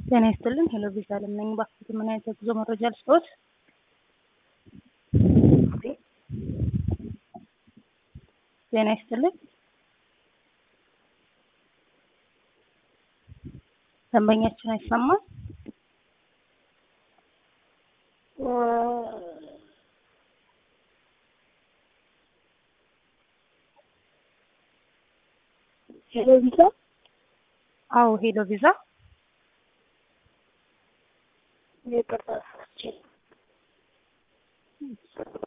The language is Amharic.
ጤና ይስጥልን። ሄሎ ቪዛ አለም ነኝ። እባክዎት ምን አይነት የጉዞ መረጃ ልስጥዎት? ጤና ይስጥልን። ደንበኛችን አይሰማም። ሄሎ ቪዛ አዎ፣ ሄሎ ቪዛ ይቅርታ